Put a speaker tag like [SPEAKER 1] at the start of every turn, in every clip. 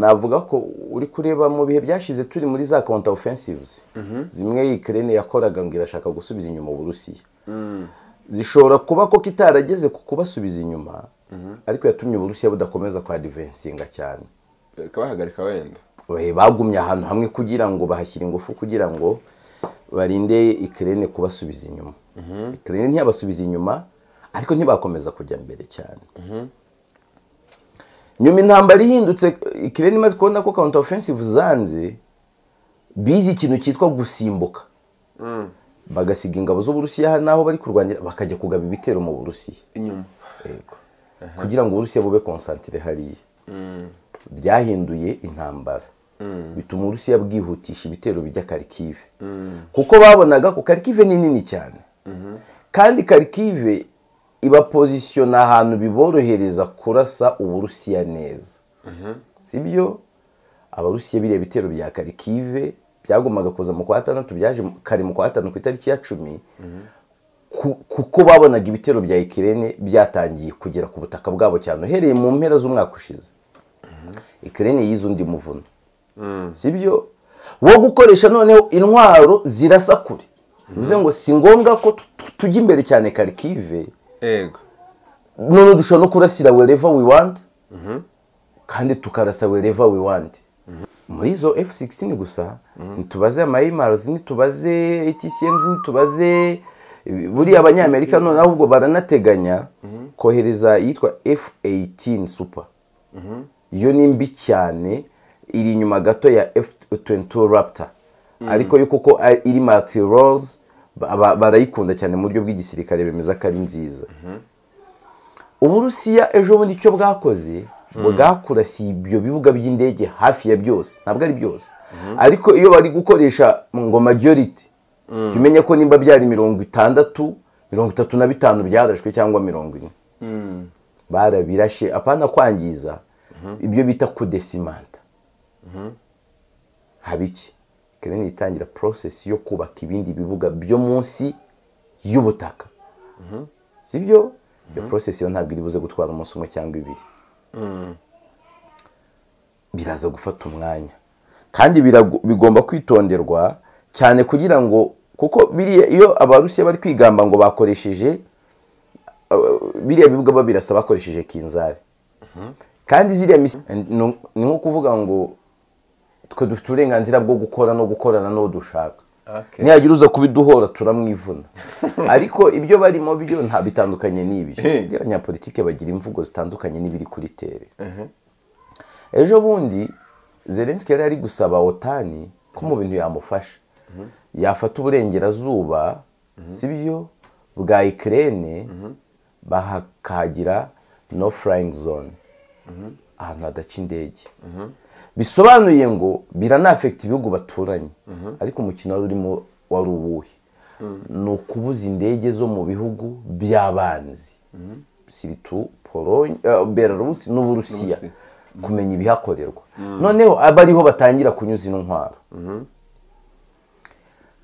[SPEAKER 1] navuga ko uri kureba mu bihe byashize turi muri za counter offensives zimwe iyi Ukraine yakoraga ngo irashaka gusubiza inyuma uburusiya zishobora kuba ko kitarageze ku kubasubiza inyuma ariko yatumye uburusiya budakomeza kwa adivensinga cyane
[SPEAKER 2] kabahagarika wenda
[SPEAKER 1] Eh, bagumye ahantu hamwe kugira ngo bahashyire ingufu kugira ngo barinde ikirere kubasubiza inyuma ikirere ntiyabasubiza inyuma ariko ntibakomeza kujya mbere cyane nyuma intambara ihindutse ikirere imaze kubona ko counter offensive zanze bize ikintu cyitwa gusimbuka bagasiga ingabo z'uburusiya n'aho bari kurwanira bakajya kugaba ibitero mu burusiya
[SPEAKER 2] inyuma
[SPEAKER 1] kugira ngo uburusiya bube konsantire hariya byahinduye intambara bituma uburusiya bwihutisha ibitero bijya karikive kuko babonaga ko karikive ni nini cyane kandi karikive ibapozisiyona ahantu biborohereza kurasa uburusiya neza sibyo abarusiya biriya bitero bya karikive byagombaga kuza mu kwa gatandatu byaje mu- kare mu kwa gatanu ku itariki ya cumi ku- kuko babonaga ibitero bya ikirere byatangiye kugera ku butaka bwabo cyane uhereye mu mpera z'umwaka ushize ikirere yize undi muvuno sibyo wo gukoresha noneho intwaro zirasa kure bivuze ngo si ngombwa ko tu- tu- tujya imbere cyane karikive
[SPEAKER 2] ego
[SPEAKER 1] none dushobora no kurasira wherever we want kandi tukarasa wherever we want muri izo F16 gusa ntitubaze ama AMRs ntitubaze ATCMs ntitubaze buriya abanyamerika none ahubwo baranateganya kohereza iyitwa F18 super iyo ni mbi cyane iri inyuma gato ya F22 Raptor ariko yo kuko ari- iri multi-roles ba- ba- barayikunda cyane mu buryo bw'igisirikare bemeza ko ari nziza uburusiya ejo bundi icyo bwakoze bwakurasiye ibyo bibuga by'indege hafi ya byose ntabwo ari byose ariko iyo bari gukoresha ngo majority jya umenya ko nimba byari mirongo itandatu mirongo itatu na bitanu byarashwe cyangwa mirongo ine barabirashe apana kwangiza ibyo bita kudesimanta haba iki kereni itangira porosesi yo kubaka ibindi bibuga byo munsi y'ubutaka sibyo iyo porosesi yo ntabwo iri buze gutwara umunsi umwe cyangwa ibiri biraza gufata umwanya kandi birago- bigomba kwitonderwa cyane kugira ngo kuko biriya iyo abarusiya bari kwigamba ngo bakoresheje biriya bibuga babirasa bakoresheje kinzari kandi ziriya misi ni ni nko kuvuga ngo twe dufite uburenganzira bwo gukora no gukorana n'uwo dushaka
[SPEAKER 2] Okay.
[SPEAKER 1] nihagira uza kubiduhora turamwivuna ariko ibyo barimo byo nta bitandukanye n'ibyo
[SPEAKER 2] Eh.
[SPEAKER 1] Buriya abanyapolitike bagira imvugo zitandukanye n'ibiri kuri tere ejo bundi zelenski yari ari gusaba otani ko mu bintu yamufasha yafata uburengerazuba sibyo bwa ikirere bakagira no flying zone ahantu hadaca indege bisobanuye ngo biranafekita ibihugu baturanye ariko umukino wari urimo wari uwuhe ni ukubuza indege zo mu bihugu by'abanzi siritu polonye eh, belarusi n'uburusiya kumenya ibihakorerwa noneho aba ariho batangira kunyuza ino ntwaro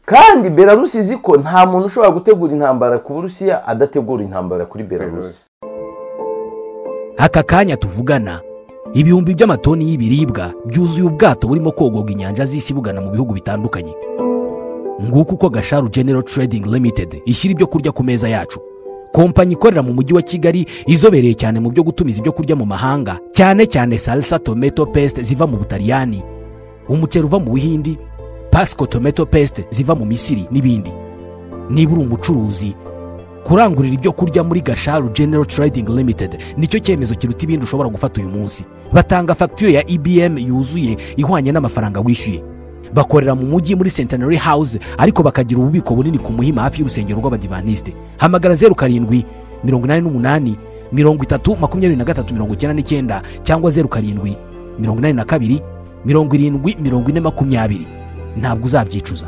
[SPEAKER 1] kandi belarusi izi ko nta muntu ushobora gutegura intambara ku burusiya adategura intambara kuri belarusi
[SPEAKER 3] aka kanya tuvugana ibihumbi by'amatoni y'ibiribwa byuzuye ubwato burimo kogorwa inyanja z'isi bugana mu bihugu bitandukanye nguko uko gasharu general trading limited ishyira ibyo kurya ku meza yacu kompanyi ikorera mu mujyi wa kigali izobereye cyane mu byo gutumiza ibyo kurya mu mahanga cyane cyane salsa tomato paste ziva mu butaliyani umuceri uva mu buhindi pasco tomato paste ziva mu misiri n'ibindi niba uri umucuruzi kurangurira ibyo kurya muri gasharu general trading limited nicyo cyemezo kiruta ibindi ushobora gufata uyu munsi batanga fagitire ya ibm yuzuye ihwanye n'amafaranga wishyuye bakorera mu mujyi muri centenary house ariko bakagira ububiko bunini ku muhima hafi y'urusengero rw'abadivanisite hamagara zeru karindwi mirongo inani n'umunani mirongo itatu makumyabiri na gatatu mirongo icyenda n'icyenda cyangwa zeru karindwi mirongo inani na kabiri mirongo irindwi mirongo ine makumyabiri ntabwo uzabyicuza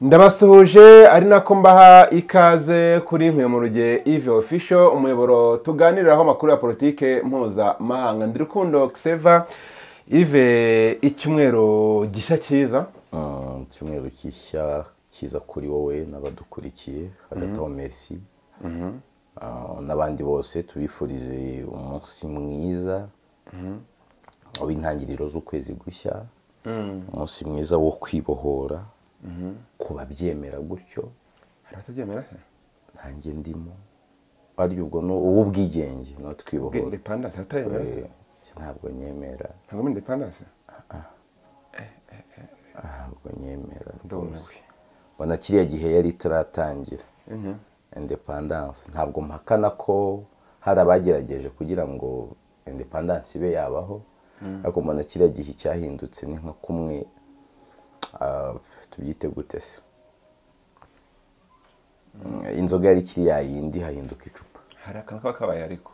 [SPEAKER 2] ndabasuhuje ari nako mbaha ikaze kuri nkwiye mu ruge ive official umuyoboro tuganiriraho amakuru ya politike mpuzamahanga ndi rukundo xeva ive icyumweru gishya cyiza
[SPEAKER 1] Ah, icyumweru gishya kiza kuri wowe n'abadukurikiye hagati aho merci n'abandi bose tubifurize umunsi mwiza w'intangiriro z'ukwezi gushya umunsi mwiza wo kwibohora ku babyemera gutyo
[SPEAKER 2] hari abatabyemera se
[SPEAKER 1] ntange ndimo ari ubwo ni uw'ubwigenge no twibohora
[SPEAKER 2] indepandanse abatabyemera
[SPEAKER 1] Eh,
[SPEAKER 2] se
[SPEAKER 1] ntabwo nyemera
[SPEAKER 2] ntabwo muri indepandanse
[SPEAKER 1] ntabwo nyemera
[SPEAKER 2] ndumiwe
[SPEAKER 1] mbona kiriya gihe yari itaratangira independance ntabwo mpakana ko hari abagerageje kugira ngo independance ibe yabaho ariko mbona kiriya gihe cyahindutse ni nko kumwe ah, tubyite gute se Mm, inzoga yari kiriya yindi hahinduka icupa
[SPEAKER 2] hari akantu kaba kabaye ariko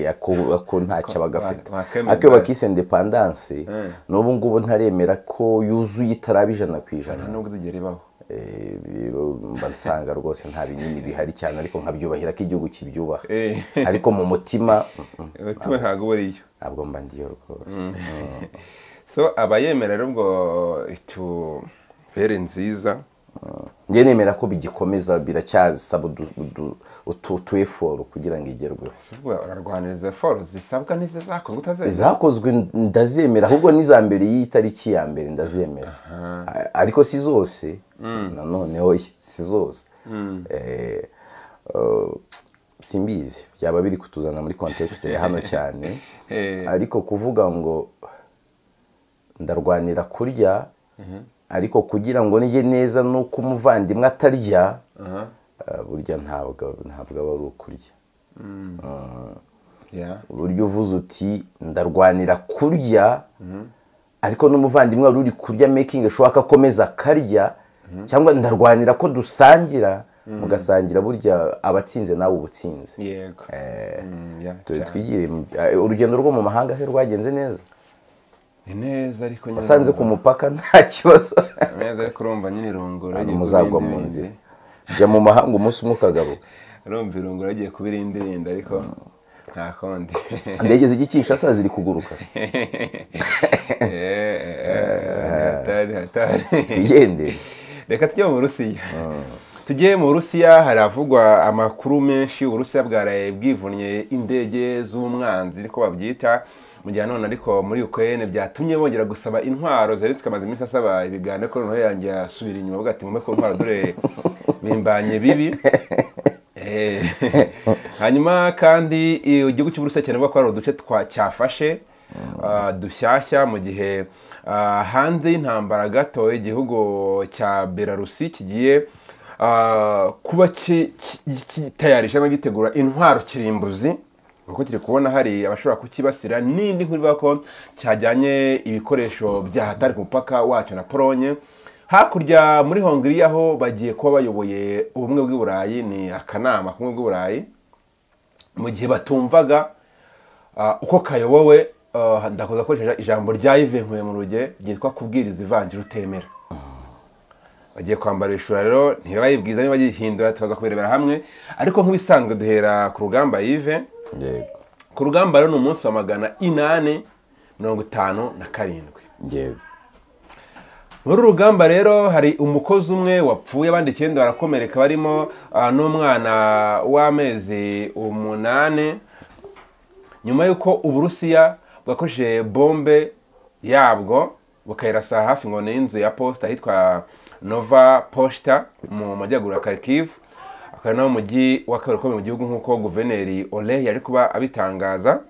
[SPEAKER 1] ako ako ntacyo bagafite
[SPEAKER 2] wakemera.
[SPEAKER 1] ariko iyo bakise independance
[SPEAKER 2] Mm.
[SPEAKER 1] n'ubu ngubu ntaremera ko yuzuye itaraba ijana ku ijana
[SPEAKER 2] nta nubwo izigera ibaho
[SPEAKER 1] Eh, rero mba nsanga rwose nta binini bihari cyane ariko nkabyubahira ko igihugu kibyubaha
[SPEAKER 2] Eh.
[SPEAKER 1] ariko mu mutima mm, mm,
[SPEAKER 2] umutima ntabwo uba ariyo
[SPEAKER 1] ntabwo mba ndiyo rwose Mm.
[SPEAKER 2] so abayemera rero ubwo itubere nziza
[SPEAKER 1] njye nemera ko bigikomeza biracyasaba udu- udu- utu tu effort kugira ngo igerweho
[SPEAKER 2] si ubwo urarwaniriza foro zisabwa n'izizakorwa utazemera
[SPEAKER 1] izakozwe ndazemera ahubwo n'iza mbere y'itariki ya mbere ndazemera A- ariko si zose nanoneho si zose Eh, eh, simbizi byaba biri kutuzana muri context ya hano cyane
[SPEAKER 2] Eh.
[SPEAKER 1] ariko kuvuga ngo ndarwanira kurya ariko kugira ngo nige neza nuko umuvandimwe atarya
[SPEAKER 2] Aha.
[SPEAKER 1] eh, burya ntabwo ntabwo aba ari ukurya
[SPEAKER 2] Yeah.
[SPEAKER 1] uburyo uvuze uti ndarwanira kurya ariko n'umuvandimwe wari uri kurya making ashobora akomeza akarya cyangwa ndarwanira ko dusangira mugasangira burya abatsinze nawe ubutsinze
[SPEAKER 2] yego Mm, yeah,
[SPEAKER 1] Twe-
[SPEAKER 2] cyane.
[SPEAKER 1] twigire mu- eh, urugendo rwo mu mahanga se rwagenze neza
[SPEAKER 2] ni neza ariko nyine
[SPEAKER 1] wasanze ku mupaka nta kibazo
[SPEAKER 2] ni neza ariko urumva nyine irongora
[SPEAKER 1] Hanyuma
[SPEAKER 2] rigiye
[SPEAKER 1] muzagwa
[SPEAKER 2] kuba
[SPEAKER 1] mu
[SPEAKER 2] irindi
[SPEAKER 1] nzira
[SPEAKER 2] bindi.
[SPEAKER 1] jya mu mahanga umunsi umwe ukagaruka
[SPEAKER 2] urumva irongora rigiye kuba irindi rindi ariko nta kundi
[SPEAKER 1] indege zijya ikishasa ziri kuguruka
[SPEAKER 2] Eh, eh, hatari hatari
[SPEAKER 1] twigendere
[SPEAKER 2] reka tujye mu burusiya tujye mu burusiya haravugwa amakuru menshi uburusiya bwaraye bwivunye indege z'umwanzi niko babyita mu gihe none ariko muri ukuyene byatumye bongera gusaba intwaro zerensi amaze iminsi asaba ibiganiro ko noneho yanjye asubira inyuma avuga ati mumpe ku ntwaro dore bimbanye bibi Eh, hanyuma kandi i- igihugu cy'uburusiya kiravuga ko hari uduce twa cyafashe ah, dushyashya mu gihe ah, hanze y'intambara gato igihugu cya belarusi kigiye ah, kuba ki- ki- kitayarisha cyangwa gitegura intwaro kirimbuzi kuko kiri kubona hari abashobora kukibasira n'indi nkuru ivuga ko cyajyanye ibikoresho bya hatari ku mupaka wacyo na polonye hakurya muri hongiriya ho bagiye kuba bayoboye ubumwe bw'iburayi ni akanama k'ubumwe bw'iburayi mu gihe batumvaga ah, uko kayobowe ah, ndakoze akoresheje ijambo rya ive nkuye mu ruge ryitwa kubwiriza ivanjiri utemera bagiye kwambara ibishura rero ntibayibwiza niba bagihindura tubaza kubirebera hamwe ariko nk'ibisanzwe duhera ku rugamba yive
[SPEAKER 1] yego
[SPEAKER 2] ku rugamba rero ni umunsi wa magana inani mirongo itanu na karindwi
[SPEAKER 1] yego
[SPEAKER 2] muri uru rugamba rero hari umukozi umwe wapfuye abandi icyenda barakomereka barimo ah, n'umwana w'amezi umunani nyuma y'uko uburusiya bwakoresheje bombe yabwo bukayirasa hafi ngo y'inzu ya posita ahitwa nova poshita mu majyaruguru ya karikivu akaba ari nawo mujyi wa kabiri ukomeye mu gihugu nk'uko guverineri ole yari kuba abitangaza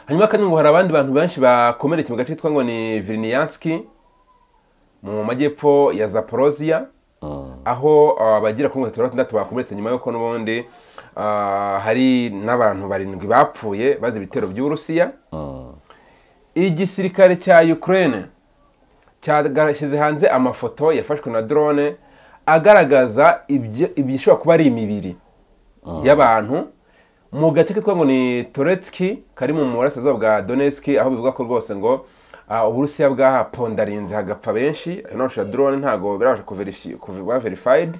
[SPEAKER 2] hanyuma kandi ngo hari abandi bantu benshi bakomerekeye mu gace kitwa ngo ni viriniyanski mu majyepfo ya zaporoziya aho ah, bagera kuri mirongo itatu na batandatu bakomeretse nyuma y'uko n'ubundi ah, hari n'abantu barindwi bapfuye bazi ibitero by'uburusiya igisirikare cya ukraine cyashyize hanze amafoto yafashwe na drone agaragaza ibyo- ibishobora kuba ari imibiri y'abantu mu gace kitwa ngo ni toretski kari mu burasirazuba bwa donetski aho bivuga ko rwose ngo ah, uburusiya bwahapondarinze hagapfa benshi anorosha drone ntabwo birabasha kuverifi- kuba verified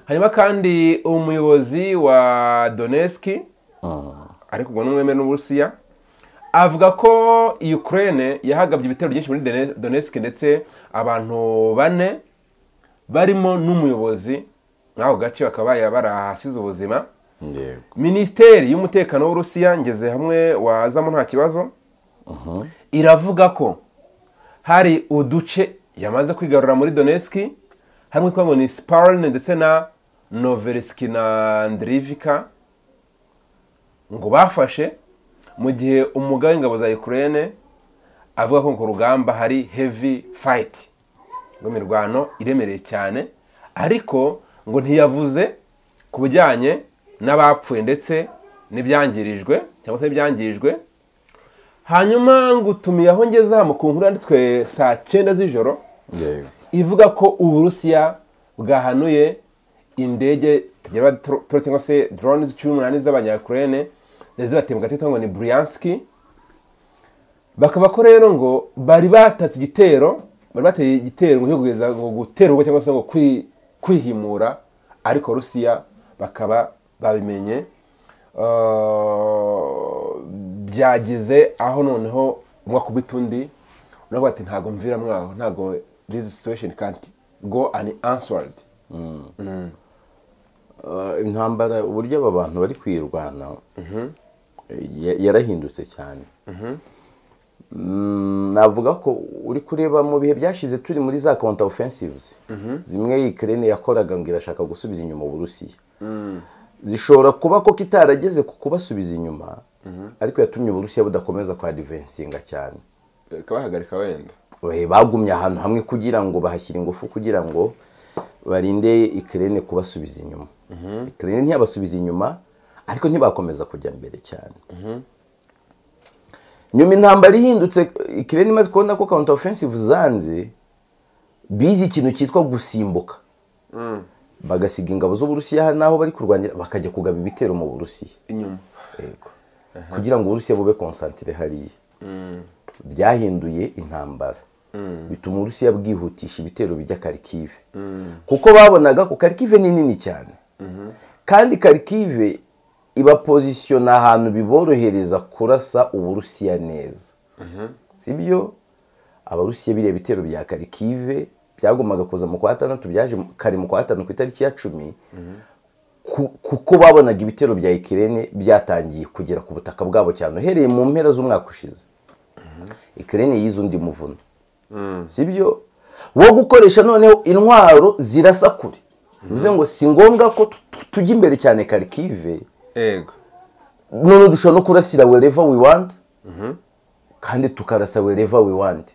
[SPEAKER 2] hanyuma kandi umuyobozi wa donetski ariko ubwo n'umwemere n'uburusiya avuga ko ukraine yahagabye ibitero byinshi muri Done- donetsk ndetse abantu bane barimo n'umuyobozi nk'ako gace bakaba barahasize ubuzima minisiteri y'umutekano w'urusiya ngeze hamwe wazamo nta kibazo iravuga ko hari uduce yamaze kwigarura muri doneski harimo twaba ni siparine ndetse na noverisiki na ndirivika ngo bafashe mu gihe umugabo w'ingabo za ukraine avuga ko ku rugamba hari heavy fight ngo imirwano iremereye cyane ariko ngo ntiyavuze ku bijyanye n'abapfuye ndetse n'ibyangirijwe cyangwa se n'ibyangirijwe hanyuma ngutumiyeho ngeze hano ku nkuru yanditswe saa cyenda z'ijoro ivuga ko uburusiya bwahanuye indege tugera cyangwa se dorone z'icumi n'umunani z'abanyakurene zari zibateye mu gace ngo ni buriyansiki bakaba ko rero ngo bari batatse igitero bari bateye igitero ngo kugeza ngo gutera urugo cyangwa se ngo kwihimura ariko rusiya bakaba babimenye byagize aho noneho umwe akubita undi unavuga ati ntabwo mvira mwaho ntabwo dizi situwesheni kanti go ani ansuwaridi
[SPEAKER 1] intambara uburyo aba bantu bari kwirwana yarahindutse cyane navuga ko uri kureba mu bihe byashize turi muri za konta ofensivuzi zimwe ikirere yakoraga ngo irashaka gusubiza inyuma uburusiya zishobora kuba ko kitarageze ku kubasubiza inyuma ariko yatumye uburusiya budakomeza kwa divensinga cyane
[SPEAKER 2] bakabahagarika wenda
[SPEAKER 1] bagumye ahantu hamwe kugira ngo bahashyire ingufu kugira ngo barinde ikirere kubasubiza inyuma ikirere ntiyabasubiza inyuma ariko ntibakomeza kujya mbere cyane nyuma intambara ihindutse ikirere imaze kubona ko counter offensive zanze bize ikintu cyitwa gusimbuka bagasiga ingabo z'uburusiya naho bari kurwanira bakajya kugaba ibitero mu burusiya
[SPEAKER 2] inyuma
[SPEAKER 1] kugira ngo uburusiya bube konsantire hariya byahinduye intambara bituma uburusiya bwihutisha ibitero bijya karikive kuko babonaga ko karikive ni nini cyane kandi karikive ibapozisiyona ahantu biborohereza kurasa uburusiya neza si byo abarusiya biriya bitero bya karikive byagomaga kuza mu kwa gatandatu byaje kare mu kwa gatanu ku itariki ya cumi kuko babonaga ibitero bya ikirere byatangiye kugera ku butaka bwabo cyane uhereye mu mpera z'umwaka ushize ikirere yize undi muvuno si byo wo gukoresha noneho intwaro zirasa kure bivuze ngo si ngombwa ko tujya imbere cyane karikive none dushobora no kurasira wereva we want kandi tukarasa wereva we want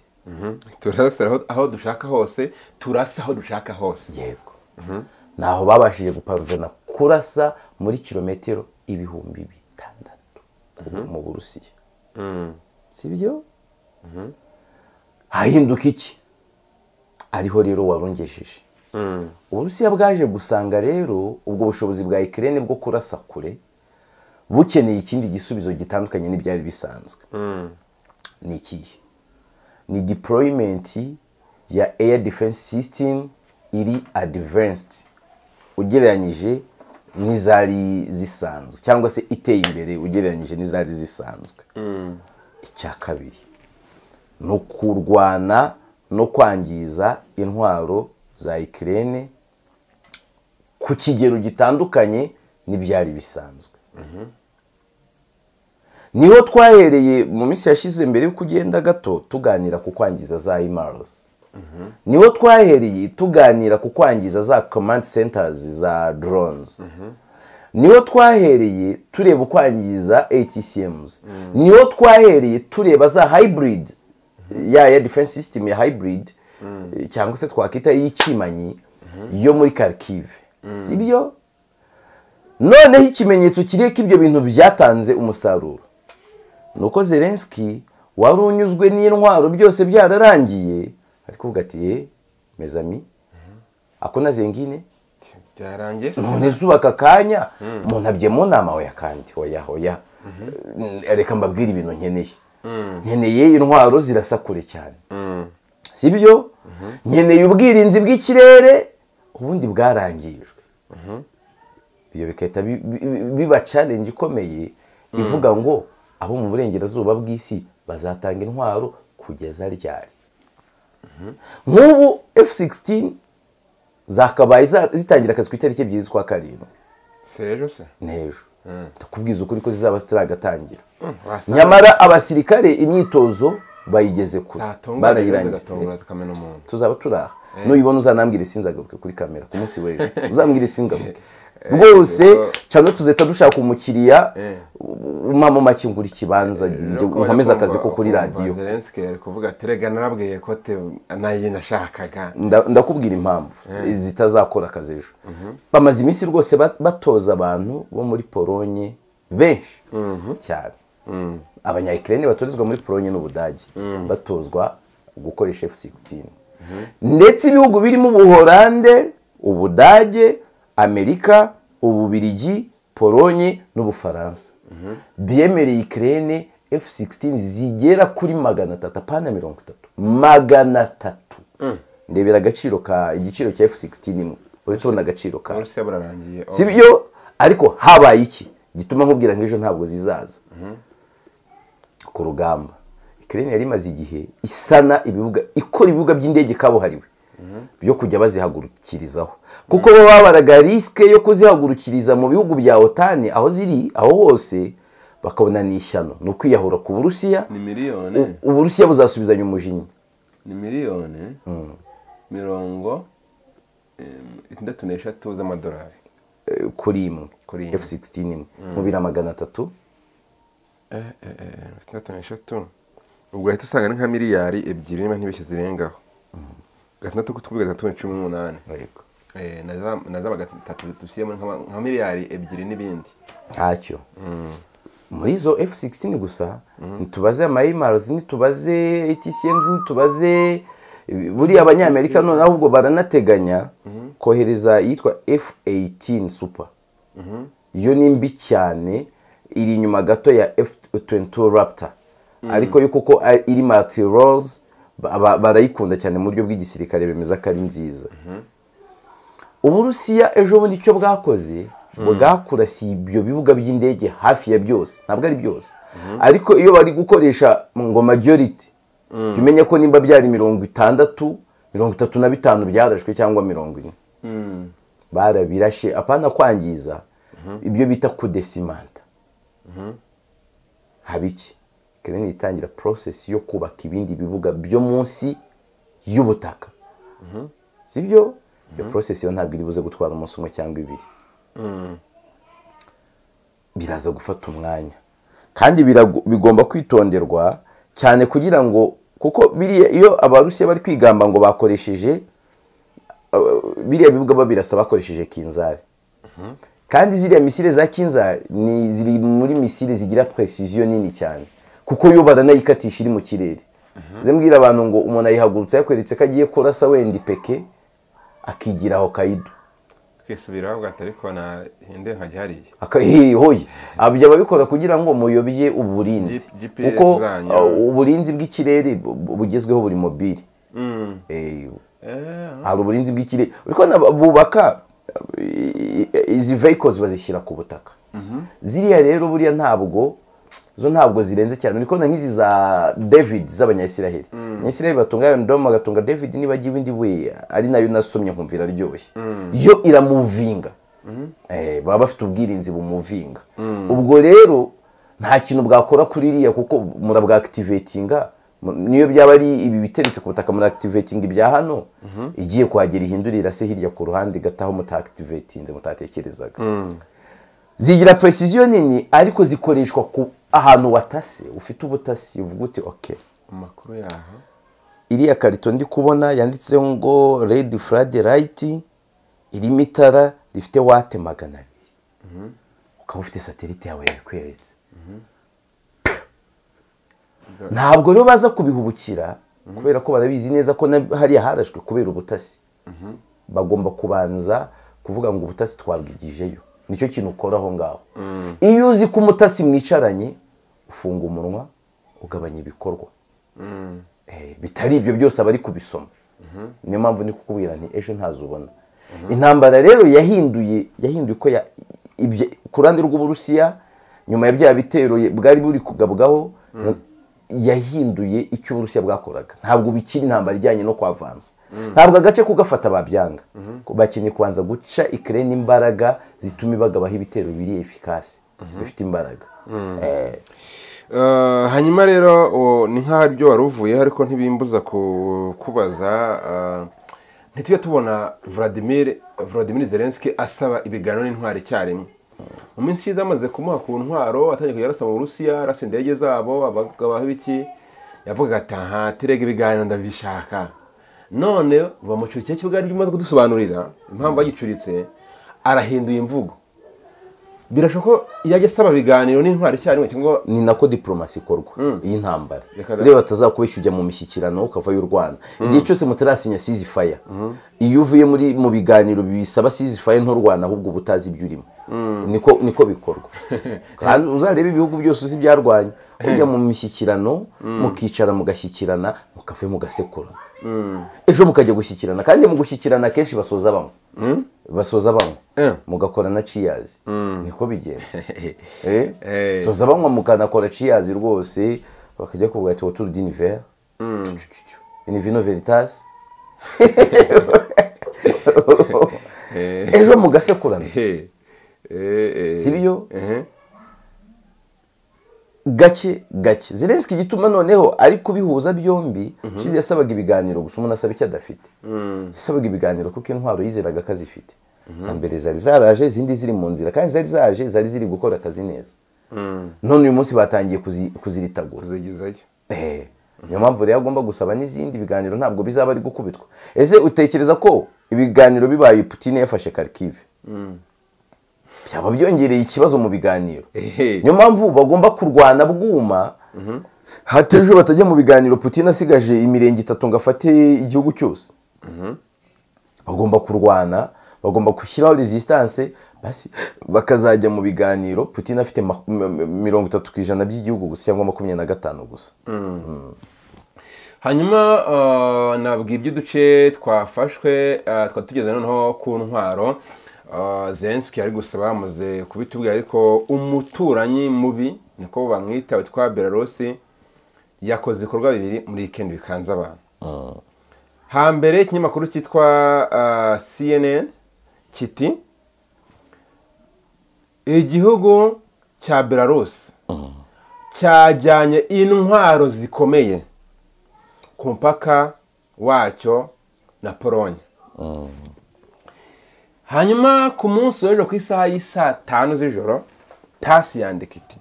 [SPEAKER 2] turasa aho dushaka hose turasa aho dushaka hose
[SPEAKER 1] yego ntaho babashije guparuvena kurasa muri kilometero ibihumbi bitandatu mu burusiya si byo hahinduka iki ariho rero warungejeje uburusiya bwaje gusanga rero ubwo bushobozi bwa ikirere bwo kurasa kure bukeneye ikindi gisubizo gitandukanye n'ibyari bisanzwe ni ikihe ni deployment ya air defense system iri advanced ugereranyije n'izari zisanzwe cyangwa se iteye imbere ugereranyije n'izari zisanzwe icya kabiri ni ukurwana no kwangiza intwaro za ikirere ku kigero gitandukanye n'ibyari bisanzwe niho twahereye mu minsi yashize mbere y'uko ugenda gato tuganira ku kwangiza za imarosi niho twahereye tuganira ku kwangiza za komandi sentazi za doronizi niho twahereye tureba ukwangiza atcms niho twahereye tureba za hayiburidi ya ya defense system ya hayiburidi cyangwa se twakwita iy'ikimanyi yo muri karikive si byo noneho ikimenyetso kiriho ko ibyo bintu byatanze umusaruro ni uko zelenski wari unyuzwe n'intwaro byose byararangiye ari kuvuga ati mezami ako na zengine none zubaka akanya muntabye mu nama hoya kandi hoya hoya reka mbabwire ibintu nkeneye nkeneye intwaro zirasa kure cyane si byo nkeneye ubwirinzi bw'ikirere ubundi bwarangijwe ibyo bigahita biba challenge ikomeye ivuga ngo abo mu burengerazuba bw'isi bazatanga intwaro kugeza ryari nk'ubu f16 zakabaye za- zitangira akazi ku itariki ebyiri z'ukwa karindwi
[SPEAKER 2] si ejo se
[SPEAKER 1] n'ejo ndakubwiza ukuri ko zizaba zitaragatangira
[SPEAKER 2] wasanga
[SPEAKER 1] nyamara abasirikare imyitozo bayigeze kure
[SPEAKER 2] zatungana
[SPEAKER 1] barayirangije
[SPEAKER 2] zigatungana zikamena umuntu
[SPEAKER 1] tuzaba turi aha nuyibona uzanambwire sinzagaruke kuri kamera ku munsi w'ejo uzambwire singaruke rwose
[SPEAKER 2] ubwo-
[SPEAKER 1] cyane tuzahita dushaka umukiriya
[SPEAKER 2] Eh.
[SPEAKER 1] umama make ngura ikibanza njye
[SPEAKER 2] Rero ko
[SPEAKER 1] nkomeze
[SPEAKER 2] bajya
[SPEAKER 1] akazi ko
[SPEAKER 2] kumva-
[SPEAKER 1] kuri
[SPEAKER 2] kumva
[SPEAKER 1] radiyo
[SPEAKER 2] Zelensky ari kuvuga ati rega narabwiye ko te- nayo nashakaga
[SPEAKER 1] Nda- ndakubwira impamvu zitazakora akazi ejo bamaze iminsi rwose bat- batoza abantu bo muri polonye benshi cyane abanyayikirene batorezwa muri polonye n'ubudage batozwa gukoresha f16 ndetse ibihugu birimo ubuholande ubudage amerika ububirigi polonye n'ubufaransa biyemereye ikirene f16 zigera kuri magana atatu apana mirongo itatu magana atatu ndebera agaciro ka igiciro cya f16 imwe uretse ubona agaciro ka
[SPEAKER 2] uburusiya burarangiye oh.
[SPEAKER 1] si byo ariko habaye iki gituma nkubwira ngo ejo ntabwo zizaza ku rugamba ikirere yari imaze igihe isana ibibuga ikora ibibuga by'indege kabuhariwe byo kujya bazihagurukirizaho kuko bo babaraga risike yo kuzihagurukiriza mu bihugu bya otani aho ziri aho hose bakabona ni ishyano ni ukwiyahura ku burusiya
[SPEAKER 4] ni miliyoni
[SPEAKER 1] U- uburusiya buzasubizanya umujinya
[SPEAKER 4] ni miliyoni mirongo em, itandatu n'eshatu
[SPEAKER 2] z'amadolari
[SPEAKER 1] eh, kuri imwe
[SPEAKER 2] Kuri imwe.
[SPEAKER 1] f16 imwe mu bira magana atatu
[SPEAKER 2] itandatu n'eshatu ubwo uhita usanga ari nka miliyari ebyiri niba ntibeshye zirengaho gatandatu kutwi gatandatu ni cumi n'umunani
[SPEAKER 1] yego
[SPEAKER 2] Eh, na za- na za gatatu dushyiremo nka nka miliyari ebyiri n'ibindi
[SPEAKER 1] ntacyo muri izo f16 gusa ntitubaze amayimarazi ntitubaze atcms ntitubaze buriya abanyamerika none ahubwo baranateganya kohereza iyitwa f18 super iyo ni mbi cyane iri inyuma gato ya f22 raptor ariko yo kuko ari- iri materials ba- ba- barayikunda cyane mu buryo bw'igisirikare bemeza ko ari nziza uburusiya ejo bundi icyo bwakoze bwakurasiye ibyo bibuga by'indege hafi ya byose ntabwo ari byose ariko iyo bari gukoresha ngo majority jya umenya ko nimba byari mirongo itandatu mirongo itatu na bitanu byarashwe cyangwa mirongo ine barabirashe apana kwangiza ibyo bita kudesimanta haba iki kereni itangira porosesi yo kubaka ibindi bibuga byo munsi y'ubutaka sibyo iyo porosesi yo ntabwo iri buze gutwara umunsi umwe cyangwa ibiri biraza gufata umwanya kandi birago- bigomba kwitonderwa cyane kugira ngo kuko biriya iyo abarusiya bari kwigamba ngo bakoresheje uh, biriya bibuga babirasa bakoresheje kinzari kandi ziriya misile za kinzari ni ziri muri misile zigira precision nini cyane kuko yo baranayikatisha iri mu kirere zembwira abantu ngo umuntu ayihagurutse yakweretse ko agiye kurasa wenda ipeke akigira aho kaido
[SPEAKER 2] kwisubiraho bwatari ko nahinde nkajya hariya
[SPEAKER 1] hoye abyo babikora kugira ngo muyobye uburinzi
[SPEAKER 2] G- GPS
[SPEAKER 1] kuko
[SPEAKER 2] zanyu.
[SPEAKER 1] uh, uburinzi bw'ikirere bu- bu- bugezweho buri mobile Eh, hari uburinzi bw'ikirere uri kubona ba- bubaka eh, izi vehicles bazishyira ku butaka ziriya rero buriya ntabwo zo ntabwo zirenze cyane uri kubona nk'izi za david z'abanyayisiraheli abanyayisiraheli batunga yondomu bagatunga david niba agiye undi we ari nayo nasomye nkumvira aryoshye yo iramuvinga Eh, baba bafite ubwirinzi bumuvinga ubwo rero nta kintu bwakora kuri iriya kuko murabwakitivetinga mu- niyo byaba ari ibi biteretse ku butaka muractivatinga ibya hano igiye kuhagera ihindurira se hirya ku ruhande igataho mutactivatinze mutatekerezaga zigira precision nini ariko zikoreshwa ku ahantu watase ufite ubutasi uvuga uti okay
[SPEAKER 2] amakuru yaho
[SPEAKER 1] iriya karito ndi kubona yanditseho ngo red flad light irimo itara rifite wate magana abiri ukaba ufite satelite yawe yabikweretse ntabwo rero baza kubihubukira kubera ko barabizi neza ko na- hariya harashwe kubera ubutasi bagomba kubanza kuvuga ngo ubutasi twabwigijeyo nicyo kintu ukora aho ngaho iyo uzi ko umutasi mwicaranye ufunga umunwa ugabanya ibikorwa Eh, bitari ibyo byose abari kubisoma niyo mpamvu ndi kukubwira nti ejo ntazubona intambara rero yahinduye yahinduye ko ya- ibye- ku ruhande rw'uburusiya nyuma ya bya bitero ye- bwari buri kugabwaho yahinduye icyo uburusiya bwakoraga ntabwo bikiri intambara ijyanye no kwavanza ntabwo agace kugafata babyanga bakeneye kubanza guca ikirere n'imbaraga zituma ibagabaho ibitero biri efikasi bifite imbaraga Eh,
[SPEAKER 2] Eh, hanyuma rero o, ni nk'aho aribyo wari uvuyeho ariko ntibimbuza ku- kubaza eh, ntitujya tubona vladimir vladimir zelenski asaba ibiganiro n'intwaro icyarimwe mu minsi ishize amaze kumuha ku ntwaro atangiye kujya arasa mu burusiya arasa indege zabo abagabaho ibiki yavugaga ati aha turega ibiganiro ndabishaka none bamucurikiye cyo bwari bimaze kudusobanurira impamvu yagicuritse arahinduye imvugo birashoboka ko yajya asaba ibiganiro n'intwaro icyarimwe cyangwa
[SPEAKER 1] ni nako diporomasi ikorwa iyi ntambara
[SPEAKER 2] Reka da.
[SPEAKER 1] reba atazakubeshya ujya mu mishyikirano ukavayo u rwanda igihe cyose mutarasinya sizifaya iyo uvuye muri mu biganiro bisaba sizifaya nto rwanda ahubwo uba utazi ibyo urimo niko niko bikorwa kandi uzarebe ibihugu byose uzi ibyarwanya ujya mu mishyikirano mukicara mugashyikirana mukave mugasekurana ejo mukajya gushyikirana kandi mu gushyikirana akenshi basoza bamwe basoza bamwe
[SPEAKER 2] Eh.
[SPEAKER 1] mugakora na ciyazi niko bigenda
[SPEAKER 2] Eh.
[SPEAKER 1] eh soza banywa mukanakora ciyazi rwose bakajya kuvuga ati autour d'univers une vino veritas ejo mugasekurana sibyo gake gake zelenski igituma noneho ari kubihuza byombi shize yasabaga ibiganiro gusa umuntu asaba icyo adafite yasabaga ibiganiro kuko intwaro yizeraga ko azifite za mbere zari zaraje izindi ziri mu nzira kandi zari zaje zari ziri gukora akazi neza none uyu munsi batangiye kuzi- kuziritagura
[SPEAKER 2] kuzigezayo
[SPEAKER 1] Eh, niyo mpamvu rero agomba gusaba n'izindi biganiro ntabwo bizaba ari gukubitwa ese utekereza ko ibiganiro bibaye putine yafashe karikive byaba byongereye ikibazo mu biganiro
[SPEAKER 2] Ehe.
[SPEAKER 1] niyo mpamvu bagomba kurwana bwuma hatejo batajya mu biganiro putine asigaje imirenge itatu ngo afate igihugu cyose bagomba kurwana bagomba gushyiraho resistance basi bakazajya mu biganiro putin afite ma- m- m- mirongo itatu ku ijana by'igihugu gusa cyangwa makumyabiri na gatanu gusa
[SPEAKER 2] hanyuma eh, nabwira ibyo uduce twafashwe eh, twari tugeze noneho ku ntwaro Eh, zelenski ari gusa bamaze kubitubwira ariko umuturanyi mubi niko bamwita witwa belarusi yakoze ibikorwa bibiri muri weekend bikanze abantu hambere ikinyamakuru cyitwa eh, cnn kiti igihugu cya belarusi cyajyanye intwaro zikomeye ku mupaka wacyo na polonye hanyuma ku munsi w'ejo ku isaha y'isaa tanu z'ijoro tasi yandika iti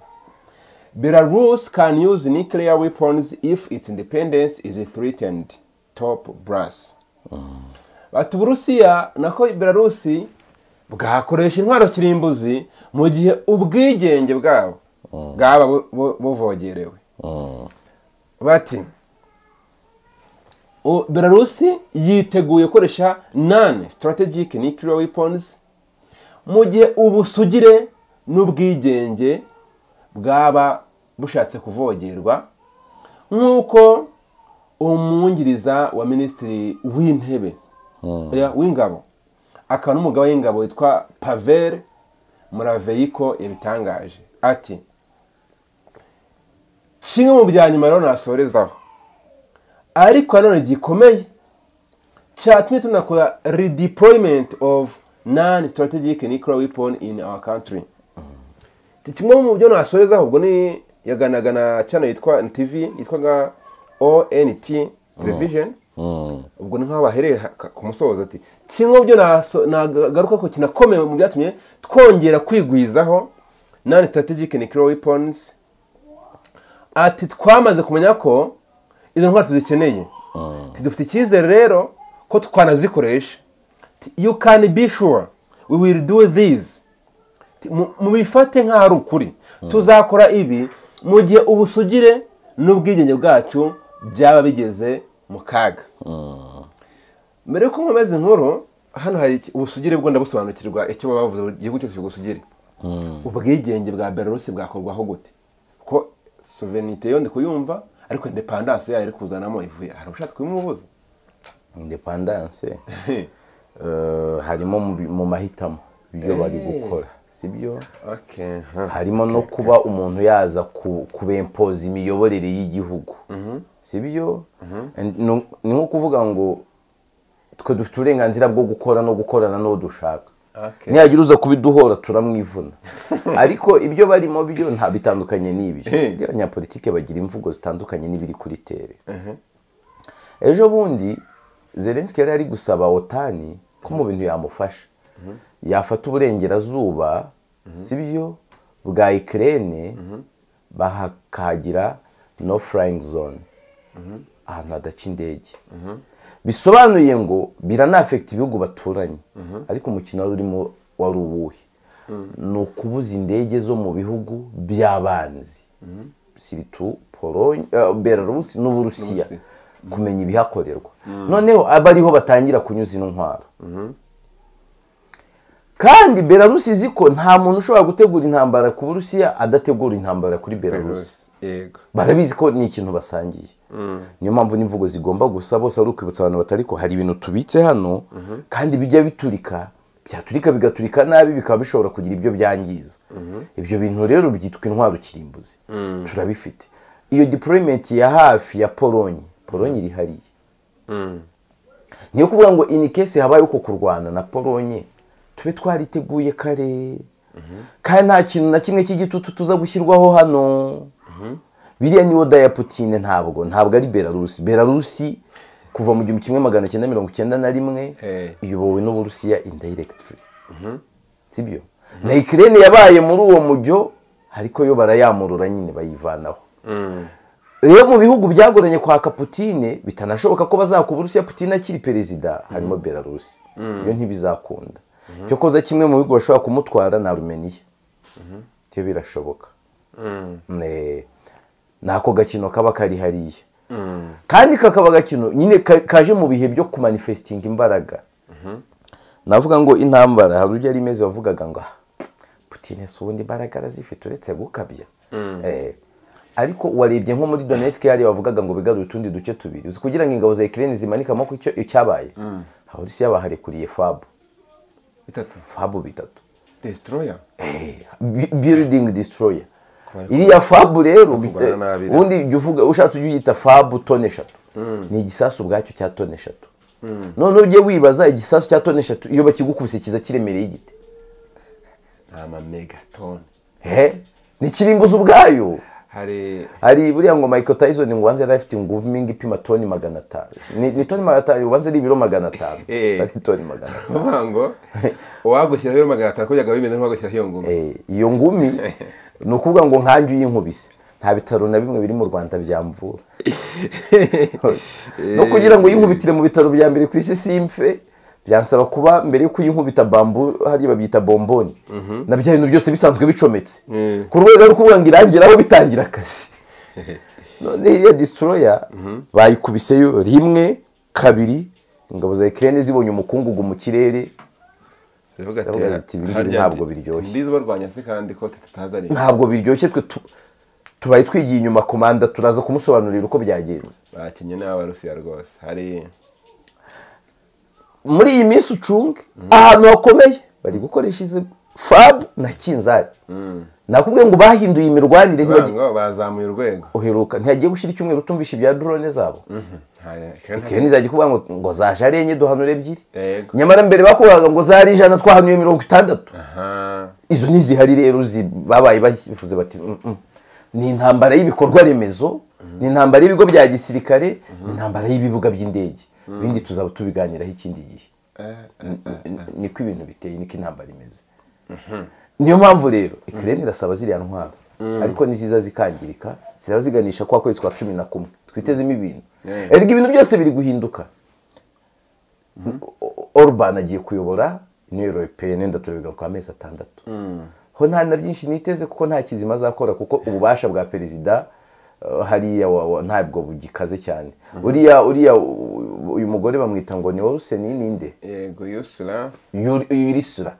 [SPEAKER 2] belarus can use nuclear weapons if its independence is threatened top brass bati uburusiya nako belarusi bwakoresha intwaro kirimbuzi mu gihe ubwigenge bwabo bwaba bu- bu- buvogerewe bati U- belarusi yiteguye gukoresha none strategic nuclear weapons mu gihe ubusugire n'ubwigenge bwaba bushatse kuvogerwa nk'uko umwungiriza wa minisitiri w'intebe oya, w'ingabo akaba n'umugaba w'ingabo witwa pavel muraveyiko yabitangaje ati kimwe mu bya nyuma rero nasorezaho ariko nanone gikomeye cyatumye tunakora redeployment of non strategic nuclear weapon in our country Ati, kimwe mu byo nasorezaho ubwo ni yaganaga na channel yitwa tv yitwaga ont television ubwo ni nk'aho bahereye ha- ka- ku musozo ati kimwe mu byo naso- nagaruka ko kinakomeye mu byatumye twongera kwigwizaho non strategic nuclear weapons ati twamaze kumenya ko izo ntwaro tuzikeneye Ati, dufite icyizere rero ko twanazikoresha Ati, you can be sure we will do this Ati, mu- mubifate nk'aho ari ukuri tuzakora ibi mu gihe ubusugire n'ubwigenge bwacu byaba bigeze mu kaga mbere yuko nkomeza inkuru hano hari iki- ubusugire bwo ndabusobanukirwa icyo baba bavuze buri gihugu cyose kigira ubusugire ubwigenge bwa belarusi bwakorwaho gute ko soverenite yo ndi kuyumva ariko indepandanse yayo iri kuzanamo ivuye hari ushaka kubimubuza
[SPEAKER 1] independance eh, harimo mu bi- mu mahitamo ibyo bari gukora sibyo
[SPEAKER 2] Okay,
[SPEAKER 1] harimo no kuba umuntu yaza ku- kubempoza imiyoborere y'igihugu sibyo And no- ni nko kuvuga ngo twe dufite uburenganzira bwo gukora no gukorana n'uwo dushaka
[SPEAKER 4] Okay.
[SPEAKER 1] nihagira uza kubiduhora turamwivuna ariko ibyo barimo byo nta bitandukanye n'ibyo Burya abanyapolitike bagira imvugo zitandukanye n'ibiri kuri tere ejo bundi zelenski yari ari gusaba otani ko mu bintu yamufasha yafata uburengerazuba sibyo bwa ikirere bakahagira no flying zone ahantu hadaca indege bisobanuye ngo biranafekita ibihugu baturanye ariko umukino wari urimo wari uwuhe ni ukubuza indege zo mu bihugu by'abanzi siritu polonye belarusi n'uburusiya kumenya ibihakorerwa noneho aba ariho batangira kunyuza ino ntwaro kandi belarusi izi ko nta muntu ushobora gutegura intambara ku burusiya adategura intambara kuri belarusi
[SPEAKER 4] yego
[SPEAKER 1] barabizi ko ni ikintu basangiye niyo mpamvu n'imvugo zigomba gusa bose ari ukwibutsa abantu batari ko hari ibintu tubitse hano kandi bijya biturika byaturika bigaturika nabi bikaba bishobora kugira ibyo byangiza ibyo bintu rero byitwa intwaro kirimbuzi turabifite iyo deployment ya hafi ya polonye polonye iri hariya niyo kuvuga ngo ini kese habaye uko kurwana na polonye tube twariteguye kare kandi nta kintu na kimwe cy'igitutu tuza gushyirwaho hano biriya ni oda ya putine ntabwo ntabwo ari belarusi belarusi kuva mu gihumbi kimwe magana cyenda mirongo icyenda na rimwe
[SPEAKER 4] Eh.
[SPEAKER 1] iyobowe n'uburusiya indirectly sibyo na ikirere yabaye muri uwo mujyo ariko yo barayamurura nyine bayivanaho rero mu bihugu byagoranye kwaka putine bitanashoboka ko bazakubura urusiya putine akiri perezida harimo belarusi iyo ntibizakunda cyo koza kimwe mu bihugu bashobora kumutwara na rumeniya byo birashoboka Ne- nako gakino kaba kari hariya kandi kakaba agakino nyine ka- kaje mu bihe byo kumanifestinga imbaraga navuga ngo intambara hari ujya ari imeze wavugaga ngo "Ah, putine si ubundi imbaraga arazifite uretse gukabya Eh, ariko warebye nko muri donetsk yari wavugaga ngo bigarure utundi duce tubiri uzi kugira ngo ingabo za ikirere zimanikamo ku icyo- icyabaye abarusiya baharekuriye fabu
[SPEAKER 2] bitatu
[SPEAKER 1] fabu bitatu
[SPEAKER 2] destroyer
[SPEAKER 1] Bi- building destroyer iriya fabu rero
[SPEAKER 4] Kuvugana
[SPEAKER 1] bite-
[SPEAKER 4] nabi rero.
[SPEAKER 1] ubundi jya uvuga ushatse ujye uyita fabu tone eshatu ni igisasu ubwacyo cya tone eshatu noneho ujye wibaza igisasu cya tone eshatu iyo bakigukubise kiza kiremereye igiti
[SPEAKER 4] ni amamegatoni
[SPEAKER 1] he ntikirimbuza ubwayo
[SPEAKER 4] hari
[SPEAKER 1] hari buriya ngo Michael Tyson ngo wanze yari afite ingufu ipima toni magana atanu ni ni toni magana atanu wanze ari ibiro magana atanu
[SPEAKER 2] Eh.
[SPEAKER 1] atari toni magana atanu
[SPEAKER 2] uvuga ngo uwagushyiraho iyo magana atanu kujyaga bimeze nk'uwagushyiraho iyo ngoma
[SPEAKER 1] Eh, iyo ngumi ni ukuvuga ngo nkanjye uyinkubise nta bitaro na bimwe biri mu rwanda byamvura no kugira ngo uyinkubitire mu bitaro bya mbere ku isi simfe byansaba kuba mbere y'uko uyinkubita bambu hariya babyita bomboni na bya bintu byose bisanzwe bicometse ku rwego rwo kuvuga ngo irangiraho bitangira akazi none iriya destroyer bayikubiseyo rimwe kabiri ingabo za ikirere zibonye umukungugu mu kirere
[SPEAKER 2] ziravuga ati,
[SPEAKER 1] ziravuga ziti, "Ibi ngibi
[SPEAKER 2] harya
[SPEAKER 1] ntabwo
[SPEAKER 2] ndi-
[SPEAKER 1] biryoshye."
[SPEAKER 2] ndizi barwanya se kandi ko tutazi ari
[SPEAKER 1] ntabwo biryoshye twe tu- tubaye twigiye inyuma komanda turaza kumusobanurira uko byagenze
[SPEAKER 2] bakinnye n'abarusiya rwose hari
[SPEAKER 1] muri iyi minsi ucunge ahantu hakomeye bari gukoresha izi fabu na kinzari nakubwiye ngo bahinduye imirwanire ntibagi-
[SPEAKER 2] ngo bazamuye urwego
[SPEAKER 1] uheruka ntihagiye gushyira icyumweru utumvisha ibya drone zabo
[SPEAKER 2] Hari-
[SPEAKER 1] ikirere ntizajya kuvuga ngo ngo zaje ari enye duhanura ebyiri
[SPEAKER 2] Yego.
[SPEAKER 1] nyamara mbere bakubwiraga ngo zari ijana twahanuye mirongo itandatu
[SPEAKER 2] aha
[SPEAKER 1] izo ntizihari rero zi- babaye bavuze bati "Mm, mm." ni intambara y'ibikorwa remezo ni intambara y'ibigo bya gisirikare ni intambara y'ibibuga by'indege ibindi tuzaba tubiganiraho ikindi gihe N- n- niko ibintu biteye niko intambara imeze niyo mpamvu rero ikirere irasaba ziriya ntwaro ariko niziza zikangirika ziraba ziganisha kwa kwezi kwa cumi na kumwe twitezemo ibintu erega ibintu byose biri guhinduka Orban agiye kuyobora Union Européenne ndaturebwa kwa mezi atandatu ho nta na byinshi niteze kuko nta kizima azakora kuko ububasha bwa perezida eh, hariya wa- wa- ntabwo bugikaze cyane uriya uriya u- uyu mugore bamwita ngo ni Olsen ninde
[SPEAKER 2] yego yusura
[SPEAKER 1] Yuri- yurisura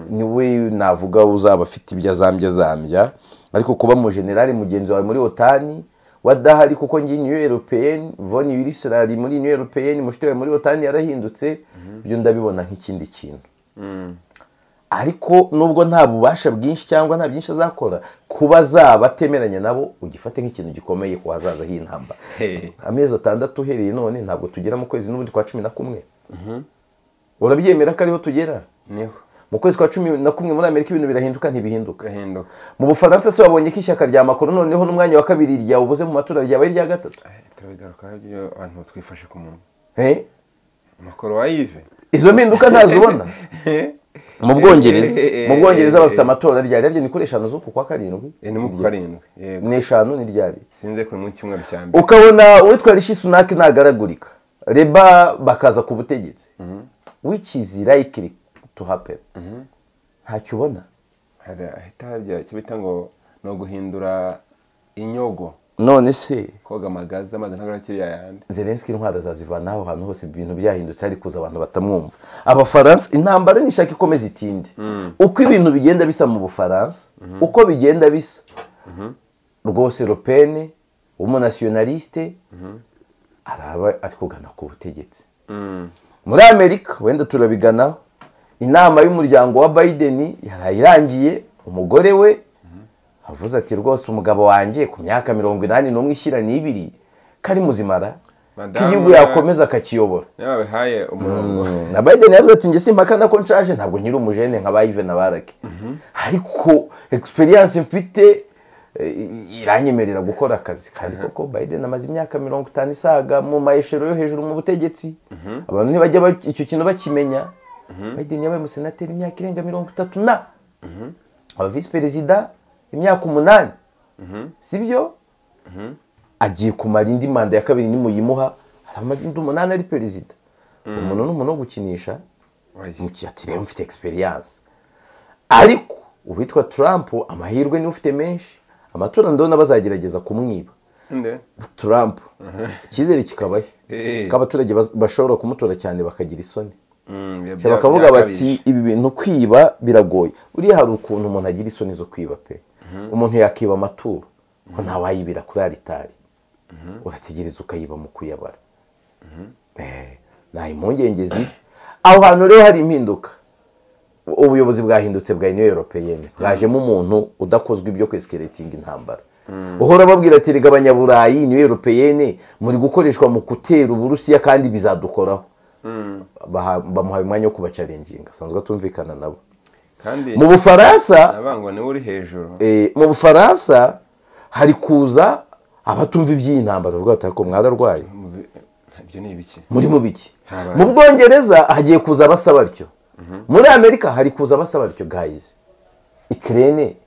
[SPEAKER 1] niwe navuga uzaba afite ibyo azambya azambya ariko kuba mu generale mugenzi wawe muri otani wadahari kuko ngiyi niyo europeyeni voni yurisura ari muri niyo europeyeni mushiti wawe muri otani yarahindutse ibyo ndabibona nk'ikindi kintu ariko nubwo nta bubasha bwinshi cyangwa nta byinshi azakora kuba zaba atemeranya nabo ugifate nk'ikintu gikomeye ku hazaza h'intamba amezi atandatu uhereye none ntabwo tugera mu kwezi n'ubundi kwa cumi na kumwe urabyemera ko ariho tugera
[SPEAKER 2] niho
[SPEAKER 1] mu kwezi kwa cumi na kumwe muri amerika ibintu birahinduka ntibihinduka
[SPEAKER 2] gahinduka
[SPEAKER 1] mu bufaransa se wabonye ko ishyaka rya makuru noneho n'umwanya wa kabiri ryawe ubuze mu matora ryawe ari irya gatatu
[SPEAKER 2] turabigarukaho iyo abantu twifashe ku munwa
[SPEAKER 1] Eh?
[SPEAKER 2] amakoro wa yive
[SPEAKER 1] izo mpinduka ntazibona mu bwongereza mu bwongereza bafite amatora ryari yaryo ni kuri eshanu z'uku kwa karindwi
[SPEAKER 2] Eh, ni mu kwa karindwi yego
[SPEAKER 1] ni eshanu ni ryari
[SPEAKER 2] sinze kuri mu cyumweru cya mbere
[SPEAKER 1] ukabona uwitwa rishi sunaki ntagaragurika reba bakaza ku butegetsi which is likely to happen ntacyo ubona
[SPEAKER 2] hari ahita habya icyo bita ngo ni uguhindura inyogo
[SPEAKER 1] none se
[SPEAKER 2] koga amagaza amazi ntabwo arakiriya yandi
[SPEAKER 1] zelenski intwara azazivana aho hantu hose ibintu byahindutse ariko kuza abantu batamwumva abafaransa intambara nishaka ikomeza itinde uko ibintu bigenda bisa mu bufaransa uko bigenda bisa rwose ropene w'umunasiyonaliste araba ari kugana ku butegetsi muri amerika wenda turabiganaho inama y'umuryango wa biden yaraye irangiye umugore we avuze ati rwose umugabo wanjye ku myaka mirongo inani n'umwe ishyira n'ibiri kari muzimara ko
[SPEAKER 2] Madamu
[SPEAKER 1] igihugu
[SPEAKER 2] na-
[SPEAKER 1] yakomeza akakiyobora
[SPEAKER 2] niba babihaye umurongo
[SPEAKER 1] na biden yavuze ati njye simpakana ko nshaje ntabwo nkiri umujene nka ba Yves na barake ariko experience mfite eh, iranyemerera gukora akazi kandi koko biden amaze imyaka mirongo itanu isaga mu mayeshero yo hejuru mu butegetsi abantu ntibajya ba- icyo kintu bakimenya biden yabaye umusenateri imyaka irenga mirongo itatu na aba visi perezida imyaka umunani sibyo agiye kumara indi manda ya kabiri nimuyimuha aramaze indi umunani ari perezida umuntu ni umuntu wo gukinisha
[SPEAKER 2] Oya.
[SPEAKER 1] mu gihe ati rero mfite experience ariko uwitwa Trump amahirwe niwe ufite menshi amatora ndabona bazagerageza kumwiba
[SPEAKER 2] nde
[SPEAKER 1] Trump icyizere kikabahe
[SPEAKER 2] Eh.
[SPEAKER 1] ko abaturage baz- bashobora kumutora cyane bakagira isoni
[SPEAKER 2] Mm, ibyo
[SPEAKER 1] Cyaba
[SPEAKER 2] bya-
[SPEAKER 1] bakavuga
[SPEAKER 2] byakabije.
[SPEAKER 1] bati ibi bintu kwiba biragoye buriya hari ukuntu umuntu agira isoni zo kwiba pe umuntu yakiba amaturo ko ntawayibira kuri aritari urategereza ukayiba mu kuyabara Eh, nta impungenge ziri aho hantu rero hari impinduka ubuyobozi bwahindutse bwa uniyo europeyene bwajemo umuntu udakozwe ibyo kwesikeretinga intambara uhora babwira ati rega abanyaburayi uniyo europeyene muri gukoreshwa mu gutera uburusiya kandi bizadukoraho Baha- bamuhaye umwanya wo kubacarenginga asanzwe atumvikana nabo
[SPEAKER 2] kandi
[SPEAKER 1] mu bufaransa
[SPEAKER 2] nabango niwe uri hejuru
[SPEAKER 1] eh, mu bufaransa hari kuza abatumva iby'iyi ntambara bavuga bati ariko mwararwaye
[SPEAKER 2] Mu- ibyo ni ibiki
[SPEAKER 1] muri mu biki
[SPEAKER 2] Habaye.
[SPEAKER 1] mu bwongereza hagiye kuza abasa batyo muri amerika hari kuza abasa batyo gayizi ikirere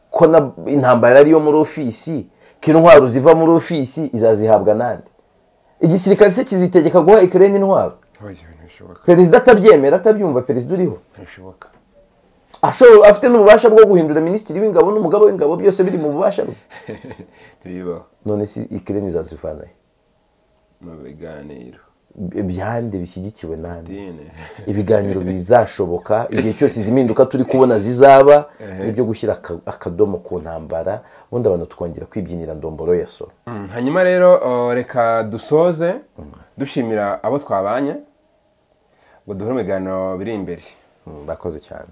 [SPEAKER 1] ko na- intambara ariyo muri ofisi ko intwaro ziva muri ofisi izazihabwa nande igisirikare se kizitegeka guha ikirere intwaro
[SPEAKER 2] oya ntibishoboka
[SPEAKER 1] perezida atabyemera atabyumva perezida uriho
[SPEAKER 2] ntibishoboka
[SPEAKER 1] ashobora afite n'ububasha bwo guhindura minisitiri w'ingabo n'umugaba w'ingabo byose biri mu bubasha bwe
[SPEAKER 2] ntibibaho
[SPEAKER 1] none si ikirere izazivanahe
[SPEAKER 2] mu biganiro
[SPEAKER 1] byande bishyigikiwe nande
[SPEAKER 2] dine
[SPEAKER 1] ibiganiro bizashoboka igihe cyose izi mpinduka turi kubona zizaba ni ibyo gushyira aka- akadomo ku ntambara ubundi abantu tukongera kwibyinira ndomboro ya soro
[SPEAKER 2] Mm, hanyuma rero o, reka dusoze dushimira abo twabanye ngo duhore mu biganiro biri imbere
[SPEAKER 1] Mm, bakoze cyane